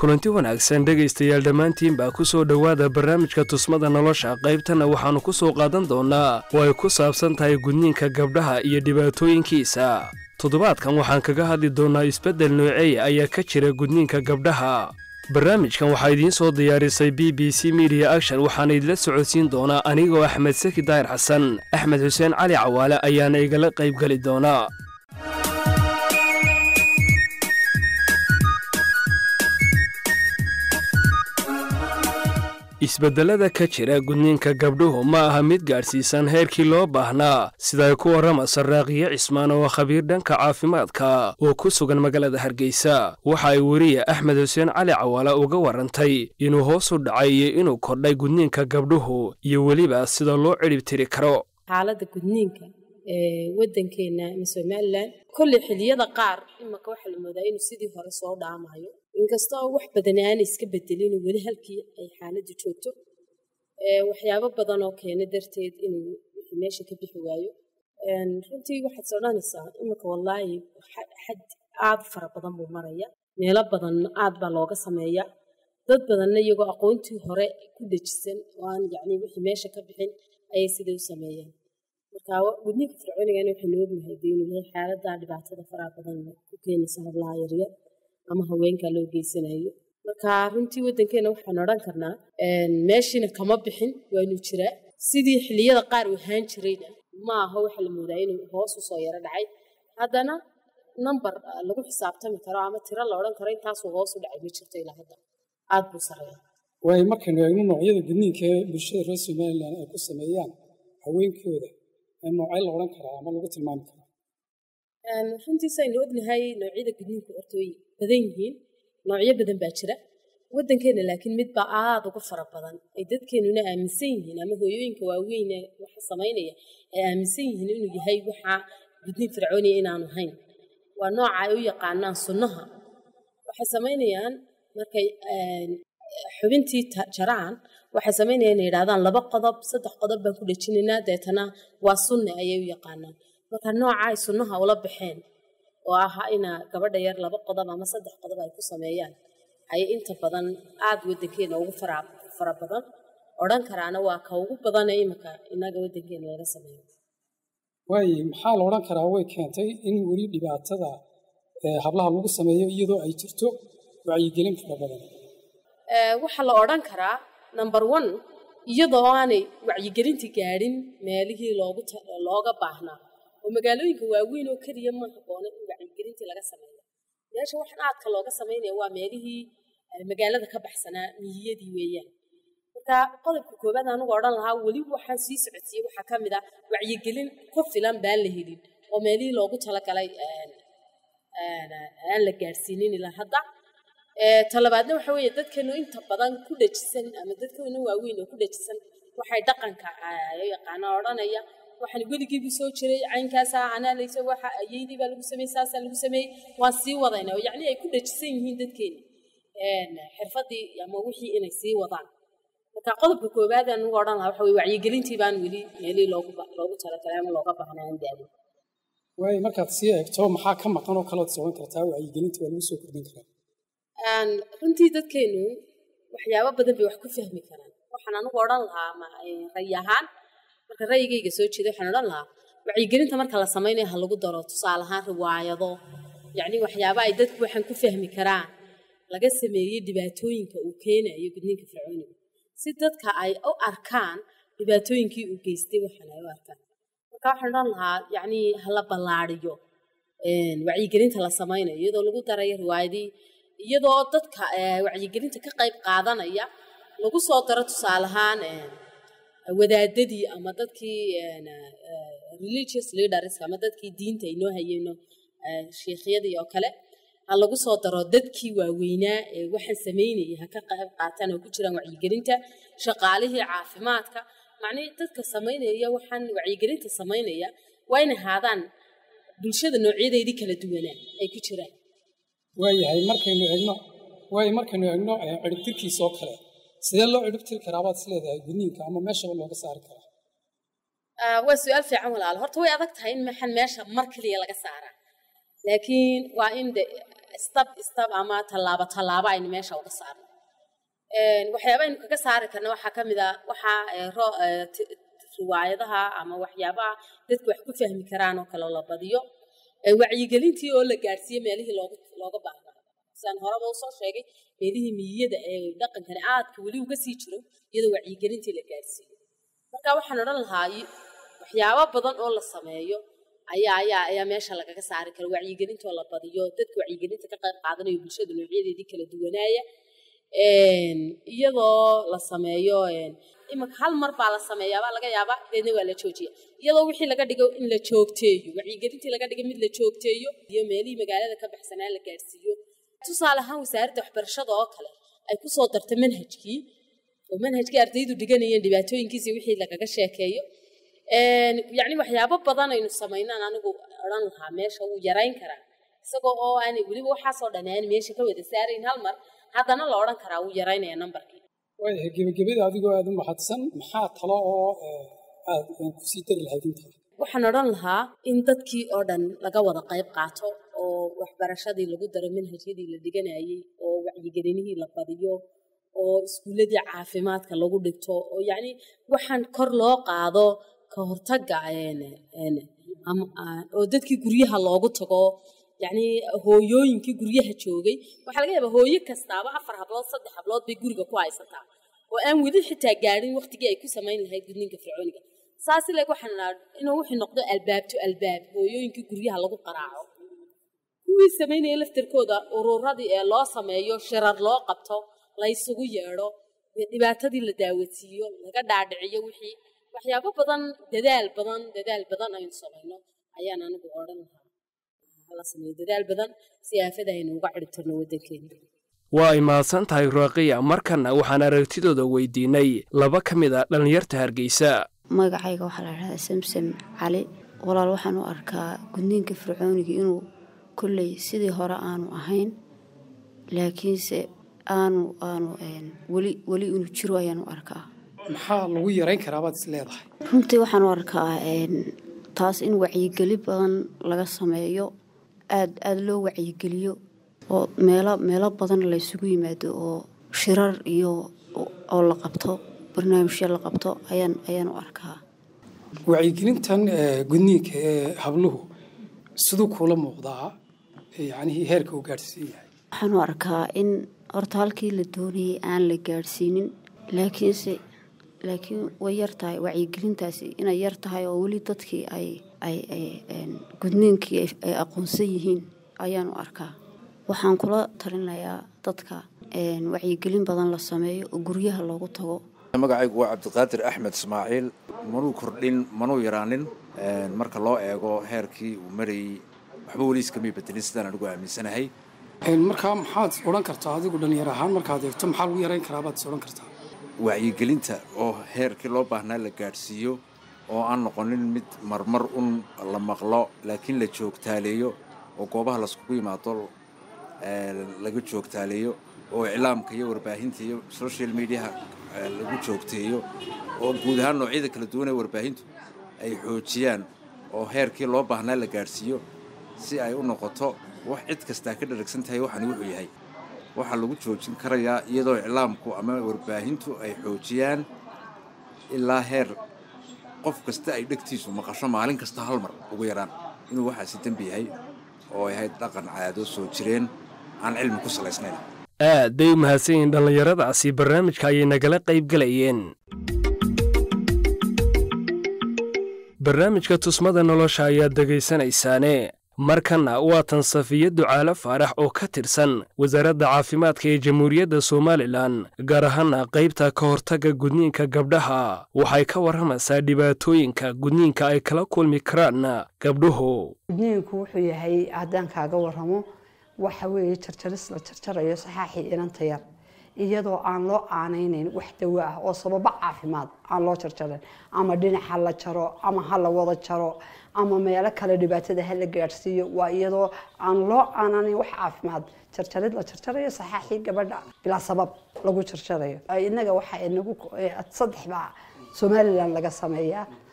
kulanti wanaagsan dhegaystayaal dhammaantiin baa ku soo dhowaada barnaamijka tusmada nolosha qaybtanna waxaannu ku soo qaadan doonnaa oo ay ku saabsan tahay gudniinka gabdhaha iyo dhibaatooyinkiisa toddobaadkan waxaan kaga hadli doonnaa isbeddel nooceey ayaa ka jira gudniinka gabdhaha barnaamijkan waxaa idiin soo diyaarisay b b c media action waxaana idila socodsiin doonaa anigoo axmed saki daahir xasan axmed xuseen cali cawaale ayaana igala qaybgeli doonaa isbeddelada ka jira gudniinka gabdhuhu ma aha mid gaadhsiisan heerkii loo baahnaa sida ay ku warramasa raaqiyo cismaan oo khabiir dhanka caafimaadka oo ku sugan magaalada hargeysa waxa ay weriye axmed xuseen cali cawaale uga warrantay inuu hoos u dhacay iyo inuu kordhay gudniinka gabdhuhu iyo weliba sida loo cidhibtiri karo xaaladda gudniinka ee waddankeena ama somalilan kolley xilliyada qaar imaka waxaa la moodaa inuu sidii hore soo dhaamayo inkasta oo wax badan aanay iska bedelin weli halkii ay xaaladdu joogto waxyaabo badan oo keena darteed inuu wixii meesha ka bixi waayo runtii waxaad sodhanaysaa imika wallaahi xad aad u fara badan buu maraya meelo badan aad baa looga sameeya dad badanna iyagoo aqoontii hore ku dejisan oo aan yacni wixii meesha ka bixin ayay siday u sameeyaan marka gudniinka fircoonigana waxaynu ognahay dee inuu yahay xaaladda dhibaatada faraha badan ku keenaysa hablaha yaryar ama haweenka loo geysanayo marka runtii waddankeena waxaan odhan karnaa meeshiina kama bixin waanu jiraa sidii xilliyada qaar u ahaan jirayna ma aha waxa la moodaa inuu hoos usoo yaro dhacay haddana number lagu xisaabtami karo ama tiro la odhan karo intaasuu hoos u dhacay ma jirto ilaa hadda aad buu sareeya waayo markaynu eegno noocyada gudniinka ee bulshada reer somalilan ay ku sameeyaan haweenkooda noocay la odhan karaa ama lagu tilmaami karaa runtiis aynu ognahay noocyada gudniinku horta way badan yihiin noocyo badan baa jira waddankeena laakiin mid baa aada uga fara badan ay dadkeenuna aaminsan yihiin ama hooyooyinka waaweyne waxa samaynaya ay aaminsan yihiin inuu yahay waxa gudniin fircooniya inaanu hayn waa nooca ay u yaqaanaan sunnaha waxay samaynayaan markay xubintii jaraan waxay samaynayaan inay yidhahdaan laba qodob saddex qodob baan ku dhejinaynaa deetana waa sunne ayay u yaqaanaan marka nooca ay sunnaha ula baxeen oo aha ina gabadha yar laba qodob ama saddex qodob ay ku sameeyaan ayay inta badan aada waddankeena ugu fara badan odhan karaana waa ka ugu badane iminka inaga waddankeena laga sameeyo waaye maxaa la odhan karaa way keentay in weli dhibaatada hablaha lagu sameeyo iyadoo ay jirto wacyigelin fara badan waxaa la odhan karaa number one iyadoo aanay wacyigelinta gaadhin meelihii looga baahnaa oo magaalooyinka waaweyn oo keliya ma habboona in wacyigelintii laga sameeyo meesha waxaan aadka looga samaynaya waa meelihii magaalada ka baxsanaa miyiyadii weeyaan marka qodobka koobaad anugu odhan lahaa weli waxaan sii socodsiiyey waxaa ka mid ah wacyigelin ku filan baan la helin oo meelihii loogu talagalay aan la gaadhsiinin ilaa hadda talabaadna waxa weeye dadkeenu inta badan ku dhajisan ama dadkeenu waaweyn oo ku dhajisan waxay dhaqanka yaqaana odhanaya waxaan weligiibu soo jiray caynkaasaa anaalaysa waxa ayeydii baa lagu sameeyey saasaa lagu sameeyey waan sii wadayna yacni ay ku dhajisan yihiin dadkeena xirfadii ama wixii inay sii wadaan marka qodobka koowaad aan ugu odhan lahaa waxa weye wacyigelintii baan weli meelii loogu loogu talagalay ama looga baahnaa aan gaadin waayo markaad sii eegto maxaa ka maqan oo kalood socon kartaa wacyigelinta waa lagu soo kordhin karaa runtii dadkeenu waxyaabo badan bay wax ku fahmi karaan waxaan anigu odhan lahaa ray ahaan marka ra'yigayga soo jeeda waxaan odhan lahaa wacyigelinta marka la samaynayo ha lagu daro tusaale ahaan riwaayado yacni waxyaaba ay dadku waxaan ku fahmi karaan laga sameeyey dhibaatooyinka uu keenayo gudniinka fircooniga si dadka ay u arkaan dhibaatooyinkii uu geystay waxaan ay u arkaan marka waxaan odhan lahaa yacni hala ballaariyo wacyigelinta la samaynayo iyadoo lagu darayo riwaayadii iyadoo dadka wacyigelinta ka qayb qaadanaya lagu soo daro tusaale ahaan wadaadadii ama dadkii religious leaders ama dadkii diinta inoo hayeyno sheikhyadii oo kale ha lagu soo daro dadkii waaweynaa ee waxaan samaynayay ha ka qayb qaataan oo ku jiraan wacyigelinta shaqaalihii caafimaadka macnihii dadka samaynaya waxaan wacyigelinta samaynaya waa in ahaadaan bulshada noocyadeedii kala duwanaa ay ku jiraan waayahay markaynu eegno waayo markaynu eegno ciribtirkiisa oo kale sidee loo ciribtiri karaa baad is leedahay gudniinka ama meeshaba looga saari karaa waa su-aal fiican walaal horta way adag tahay in maxan meesha mar keliya laga saaraa laakiin waa in de stab stab ama tallaabo tallaabo aynu meesha uga saarno waxyaaba aynu kaga saari karna waxaa ka mid a waxaa riwaayadaha ama waxyaabaha dadku wax ku fahmi karaan oo kale la badiyo wacyigelintii oo la gaadhsiiye meelihii loogu looga baahnaa sidaan horeba usoo sheegay meelihii miyiyada ee dhaqankani aadka weli uga sii jiro iyadoo wacyigelintii la gaadhsiiyo marka waxaan odhan lahaa waxyaabo badan oo la sameeyo ayaa ayaa ayaa meesha lagaga saari kara wacyigelintoo la badiyo dadka wacyigelinta ka qayb qaadanayo bulshada noocyadeedii kala duwanaaya iyadoo la sameeyo imanka hal mar baa la sameeyaabaa laga yaabaa deedna waa la joojiya iyadoo wixii laga dhigo in la joogteeyo wacyigelintii laga dhigo mid la joogteeyo iyo meelihii magaalada ka baxsanaa la gaadhsiiyo tusaale ahaan wasaaradda waxbarashada oo kale ay kusoo darta manhajkii oo manhajkii ardaydu dhiganayeen dhibaatooyinkiisa wixii lagaga sheekeeyo yacni waxyaabo badan aynu samaynaan anigu odhan lahaa meesha wuu yarayn karaa isagoo oo aan weliba waxaasoo dhan aan meesha ka wada saarayn hal mar haddana la odhan karaa wuu yaraynaya nambarkii waayahay gebagabada adigoo aada u mahadsan maxaa talo oo aad kusii dari lahayd intaa waxaan odhan lahaa in dadkii oo dhan laga wada qayb qaato oo waxbarashadii lagu daro manhajyadii la dhiganayay oo wacyigelinihii la badiyo oo iskuulladii caafimaadka lagu dhigto oo yacni waxaan kor loo qaado ka hortagga oo dadkii guryaha loogu tago yacni hooyooyinkii guryaha joogay waxaa laga yaabaa hooyo kastaaba afar hablood saddex hablood bay guriga ku haysataa oo aan weli xitaa gaadhin waqtigii ay ku samayn lahayd gudniinka fircooniga saas ileeg waxaan idhaa inuu wuxuu noqdo albaabto albaab hooyooyinkii guryaha lagu qaraaco kuwii samaynaya laftarkooda ururadii ee loo sameeyo shirar loo qabto la ysugu yeedho dhibaatadii la daawasiiyo laga dhaadhiciyo wixii waxyaabo badan dadaal badan dadaal badan aynu samayno ayaan anigu odhan lahaa la sameeyo dadaal badan si aafada aynu uga ciribtirno waddankeena waa ay mahadsan tahay raaqiya markanna waxaan aragtidooda weydiinay laba ka mid a dhallinyarta hargeysa magacayga waxaa la dhahdaa samsam cali walaal waxaan u arkaa gudniinka fircooniga inuu kolley sidii hore aanu ahayn laakiinse aanu aanu weli weli inuu jiro ayaan u arkaa maxaa lagu yarayn karaa baad is leedahay runtii waxaan u arkaa taas in wacyigeli badan laga sameeyo aad aada loo wacyigeliyo oo meelo meelo badan laysugu yimaado oo shirar iyo oo la qabto barnaamijyo la qabto ayaan ayaan u arkaa wacyigelintan gudniinka ee habluhu siduu kuula muuqdaa yacnihii heerka uu gaadhsiin yahay waxaan u arkaa in horta halkii la doonayay aan la gaadhsiinin laakiinse laakiin way yar tahay wacyigelintaasi inay yar tahay oo weli dadkii ay ay gudniinkii ay aqoonsan yihiin ayaan u arkaa waxaan kula talinayaa dadka wacyigelin badan la sameeyo oo guryaha loogu tago magacaygu waa cabdiqaadir axmed ismaaciil manuu kordhin manuu yaraanin marka loo eego heerkii uu marayey waxba weli iskamay bedelin sidaan anigu aaminsanahay markaa maxaad odhan kartaa adigu dhallinyar ahaan markaad eegto maxaa lagu yarayn karaa baad is odhan kartaa wacyigelinta oo heerkii loo baahnaa la gaadhsiiyo oo aan noqonin mid marmar un la maqlo laakiin la joogtaaleeyo oo goobaha laiskugu yimaado laga joogtaaleeyo oo iclaamka iyo warbaahinta iyo social mediaha lagu joogteeyo oo guud ahaan noocyada kala duwan ee warbaahintu ay xoojiyaan oo heerkii loo baahnaa la gaadhsiiyo si ay u noqoto wax cid kastaa ka dharagsan tahay waxani wuxuu yahay waxaa lagu joojin karayaa iyadoo iclaamku ama warbaahintu ay xoojiyaan ilaa heer qof kasta ay dhegtiisu maqasho maalin kasta hal mar ugu yaraan inuu waxaasi dembi yahay oo ay ahayd dhaqan caado soo jireen aan cilmi ku salaysnayn aad bay u mahadsan yihiin dhallinyaradaasi barnaamijka ayay nagala qayb galayeen barnaamijka tusmada nolosha ayaad degaysanaysaane markanna waa tan safiya ducaalo faarax oo ka tirsan wasaaradda caafimaadka ee jamhuuriyadda somalilan gaar ahaana qaybta ka hortagga gudniinka gabdhaha waxay ka warramaysaa dhibaatooyinka gudniinka ay kala kulmi karaan gabdhuhu gudniinku wuxuu yahay haddaan kaaga warramo waxa weeye jarjaris la jarjarayo saxaaxii inanta yar iyadoo aan loo aanaynayn wax dawo ah oo sababo caafimaad aan loo jarjarin ama dhinac ha la jaro ama ha la wada jaro ama meelo kale dhibaatada ha la gaadhsiiyo waa iyadoo aan loo aananayn wax caafimaad jarjarid la jarjarayo saxaaxii gabadha bilaa sabab lagu jarjarayo innaga waxaa inagu saddex baa somalilan laga sameeyaa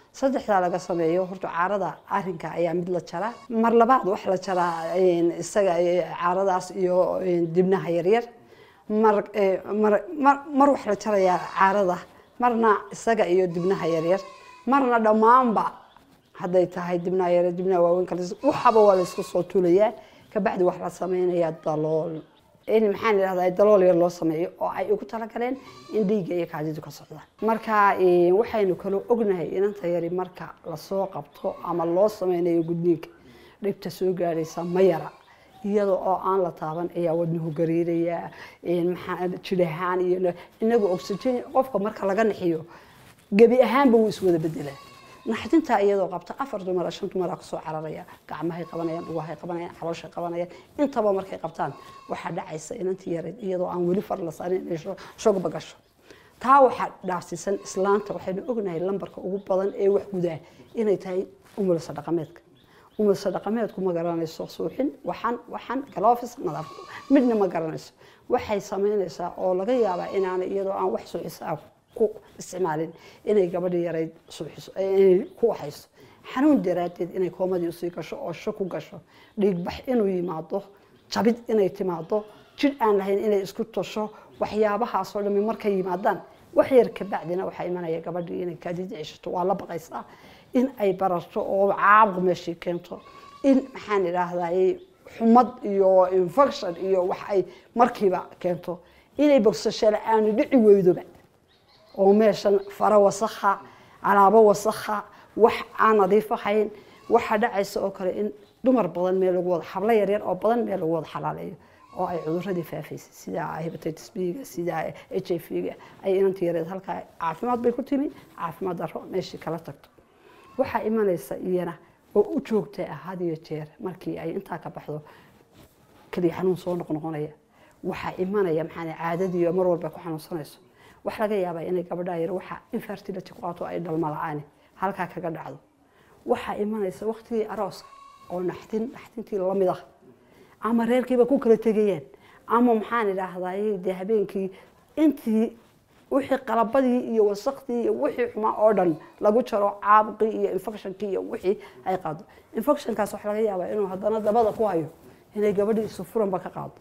saddexdaa laga sameeyo horta caarada arinka ayaa mid la jaraa mar labaad wax la jaraa isaga caaradaas iyo dibnaha yaryar mar mar mar wax la jarayaa caarada marna isaga iyo dibnaha yaryar marna dhammaanba hadday tahay dibnaha yaryar dibnaha waaweyn kale waxaba waa la isku soo tulayaa kabacdi wax la sameynayaa dalool in maxaan idhahdaa dalool yar loo sameeyo oo ay ugu talagaleen in dhiigga iyo kaadidu ka socdaan marka waxaynu kaloo ognahay inanta yari marka lasoo qabto ama loo sameynayo gudniinka dhibta soo gaadhaysa ma yara iyada oo aan la taaban ayaa wadnuhu gariiraya maxaa jir ahaan iyo inagu oxygen qofka marka laga nixiyo gebi ahaanba wuu iswada bedelaa naxdintaa iyadoo qabta afar dumara shan dumara kasoo cararaya gacmahay qabanayaan dhugahay qabanayaan calooshay qabanayaan intaba markay qabtaan waxaa dhacaysa inantii yareed iyadoo aan weli far la saarin inay shogba gasho taa waxaa dhaafsiisan islaanta waxaynu ognahay lambarka ugu badan ee wax gudaa inay tahay umulisa dhaqameedka umulisa dhaqameedku ma garanayso suuxin waxan waxan galofis nadaaf midna ma garanayso waxay samaynaysaa oo laga yaabaa inaana iyadoo aan wax suuxisaa ku isticmaalin inay gabadhi yarayd suuxiso inay ku waxayso xanuun daraaddeed inay koomadii usii gasho oo sho ku gasho dhiigbax inuu yimaado jabid inay timaado jidh aan lahayn inay isku tosho waxyaabahaasoo dhami markay yimaadaan wax yar kabacdina waxaa imanaya gabadhii inay kaadida ceshato waa la baqaysaa in ay bararto oo caabuq meeshii keento in maxaan idhaahday xumad iyo infection iyo wax ay markiiba keento inay bogsasho la-aanu dhici weydoba oo meeshan fara wasakha alaabo wasakha wax aan nadiif ahayn waxaa dhacaysa oo kale in dumar badan meel lagu wada xablo yaryar oo badan meel lagu wada xalaaleeyo oo ay cuduradii faafaysay sida hepatitis b-ga sida h i v-ga ay inantii yareed halkaa caafimaad bay ku timi caafimaad daro meeshii kala tagto waxaa imanaysa iyana oo u joogta ah had iyo jeer markii ay intaa ka baxdo keliya xanuun soo noqnoqonaya waxaa imanaya maxaa caadadii mar walba ku xanuunsanayso wax laga yaabaa inay gabadhaa yar waxa infertility ku qaato ay dhalma la-aan halkaa kaga dhacdo waxaa imanaysa waqtigii arooska oo naxdin naxdintii lamid ah ama reerkiiba ku kala tegayaan ama maxaan idhaahday dee habeenkii intii wixii qalabadii iyo wasakdii iyo wixii xumaa oo dhan lagu jaro caabuqii iyo infectionkii iyo wixii ay qaado infectionkaas waxa laga yaabaa inuu haddana dabada ku hayo inay gabadhii isu furanba ka qaado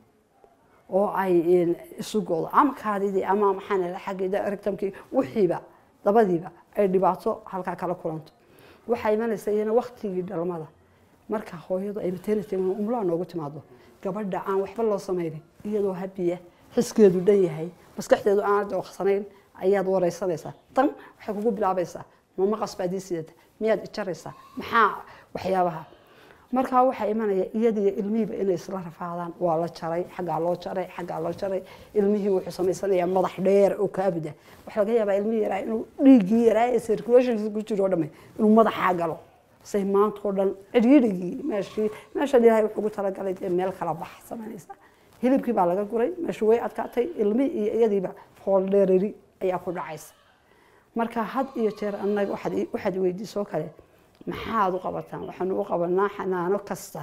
oo ay isu goodo ama kaadidii ama maxaan idhaha xaggeeda rectumkii wixiiba dabadiiba ay dhibaato halkaa kala kulanto waxaa imanaysa iyana waqtigii dhalmada marka hooyadu ay maternity umlaa noogu timaado gabadha aan waxba loo samaynin iyadoo habiya xiskeedu dhan yahay maskaxdeedu aan dooqsanayn ayaad wareysanaysaa tan waxay kugu bilaabaysaa ma maqas baad ii sidata miyaad ijaraysaa maxaa waxyaabaha markaa waxaa imanaya iyadiyo ilmihiiba inay isla rafaadaan waa la jaray xaggaa loo jaray xaggaa loo jaray ilmihii wuxuu samaysanayaa madax dheer oo kaabida waxaa laga yaabaa ilmihii yaraa inuu dhiiggii yaraa ee circulationkiisa ku jiro o dhamme inuu madaxaa galo say maanta oo dhan cidhiidhigii meeshii meeshan ilaahay wuxuu ugu talagalay dee meel kala bax samaynaysa hilibkii baa laga guray meeshu way adkaatay ilmi iyo iyadiiba hool dheerari ayaa ku dhacaysa marka had iyo jeer annaga waxaad weydiisoo kale maxaad u qabataan waxaanu u qabanaa xanaano kasta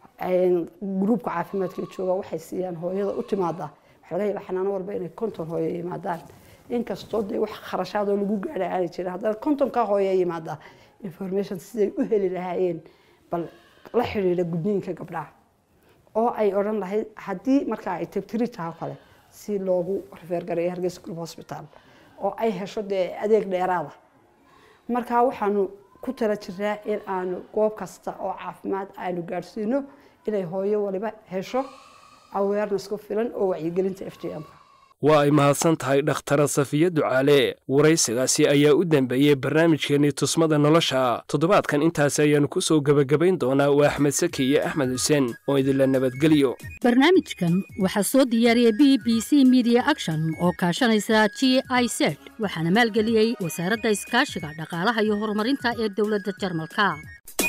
gruubka caafimaadka jooga waxay siiyaan hooyada u timaadaa waxaa laga yaabaa xanaano walba inay konton hooyo yimaadaan inkastoo dee wax kharashaadoo lagu gaadha aanay jirin haddana kontonka hooyo yimaadaa information siday u heli lahaayeen bal la xidhiidha gudniinka gabdhaha oo ay odhan lahayd haddii markaa ay tabtiri tahay kale si loogu rifeergareeyo hargeysa group hospital oo ay hesho dee adeeg dheeraada markaa waxaanu ku tala jiraa in aanu goob kasta oo caafimaad aanu gaadhsiino inay hooyo waliba hesho awareness ku filan oo wacyigelinta f j m-ka waa ay mahadsan tahay dhakhtara safiya ducaale waraysigaasi ayaa u dambeeyey barnaamijkeennii tusmada nolosha toddobaadkan intaasi ayaannu ku soo gebagabayn doonaa waa axmed saki iyo axmed xuseen oo idinla nabadgeliyo barnaamijkan waxaa soo diyaariyey b b c media action oo kaashanaysa g i z waxaana maalgeliyey wasaaradda iskaashiga dhaqaalaha iyo horumarinta ee dowladda jarmalka